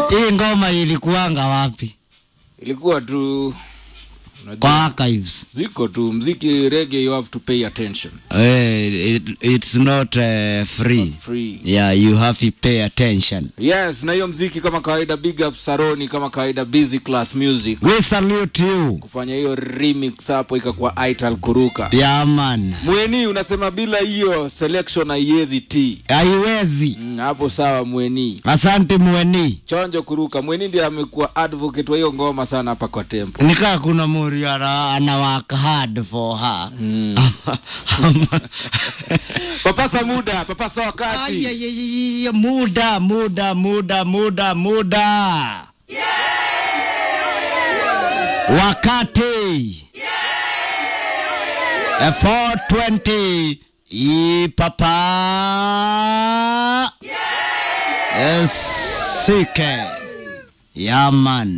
Hii ngoma ilikuanga wapi? ilikuwa tu unajua, Kwa archives. ziko tu mziki reggae you have to pay attention Eh, it, it's not uh, free. free Yeah, you have to pay attention. yes na hiyo mziki kama kawaida big up saroni kama kawaida busy class music We salute you. kufanya hiyo remix hapo ikakuwa ital kuruka Yeah, man. mweni unasema bila hiyo selection haiwezi t Haiwezi. Mm, hapo sawa mweni Asante mweni. chonjo kuruka mweni ndiye amekuwa advocate wa hiyo ngoma sana hapa kwa tempo Nikaa kuna muri ana, ana work hard for her. papasa muda papasa wakati Ay, ay, ay, ay, muda muda muda muda muda wakati Eh, 420 ipapa sike yaman